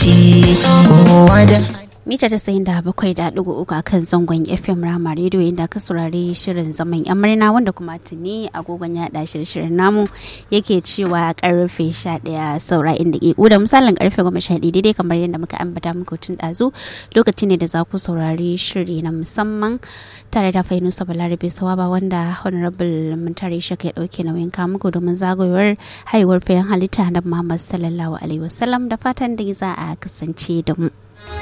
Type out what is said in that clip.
lokaci kowa da mita tasa'in da bakwai da ɗigo uku akan zangon fm rama rediyo inda ka saurari shirin zaman yan murna wanda kuma tuni agogon yaɗa shirye-shiryen namu yake cewa karfe sha ɗaya saura inda ke da misalin karfe goma sha ɗaya daidai kamar yadda muka ambata muku tun ɗazu lokaci ne da za ku saurari shiri na musamman tare da fainusa balarabe sawaba wanda honorable muntari shaka ya ɗauke nauyin kamuku domin zagayowar haihuwar fayan halitta na muhammad sallallahu alaihi wasallam da fatan da za a kasance da mu.